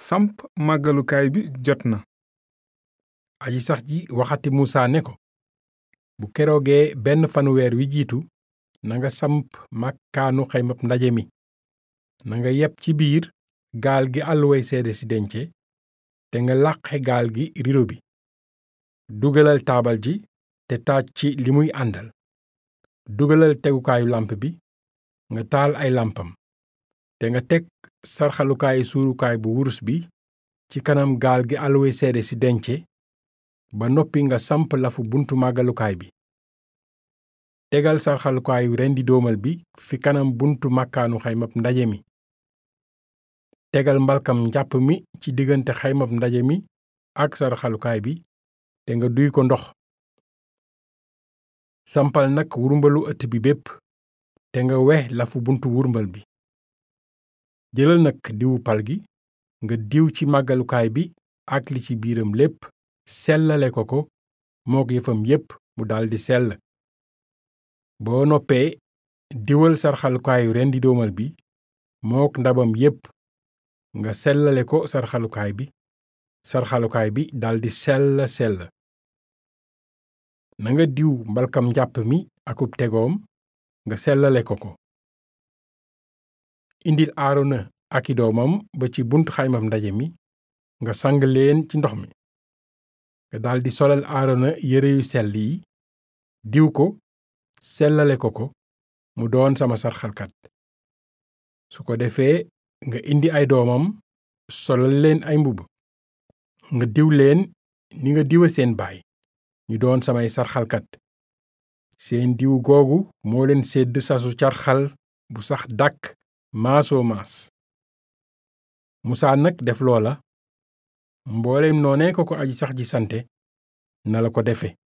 samp màggalukaay bi jot na aji sax ji waxati musa ne ko bu keroogee benn fanu weer wi jiitu nanga samp màkkaanu xaymab ndaje mi nanga yeb ci biir gaal gi àlluway seede si dence te nga làqe gaal gi rido bi dugalal taabal ji te taaj ci li muy àndal dugalal tegukaayu làmp bi nga taal ay làmpam te nga teg sarxalukaayu suurukaay bu wurus bi ci kanam gaal gi àlluway seede si dence ba noppi nga samp lafu buntu màggalukaay bi tegal sarxalukaayu rendi doomal bi fi kanam buntu màkkaanu xaymab ndaje mi tegal mbalkam njàpp mi ci diggante xaymab ndaje mi ak sarxalukaay bi te nga duy ko ndox sampal nag wurmbalu ëtt bi bépp te nga wex lafu buntu wurmbal bi jëlal nag diwu pal gi nga diw ci màggalukaay bi ak li ci biiram lépp sellale ko ko mook yëfam yépp mu daldi sell boo noppee diwal sarxalukaayu rendi doomal bi mook ndabam yépp nga sellale ko sarxalukaay bi sarxalukaay bi daldi sell sell nanga diw mbalkam njàpp mi akub tegoom nga sellale ko ko indil aarona aki doomam ba ci bunt xaymam ndaje mi nga sang leen ci ndox mi nga daldi solal aarona yére yu sell yi diw ko sellale ko ko mu doon sama sarxalkat su ko defee nga indi ay doomam solal leen ay mbubb nga diw leen ni nga diwa seen baay ñu doon samay sarxalkat seen diw googu moo leen sedd sasu carxal bu sax dàkk maasoo maas musaa nag def loola mbooleem noonee ko ko aji sax ji sante na la ko defe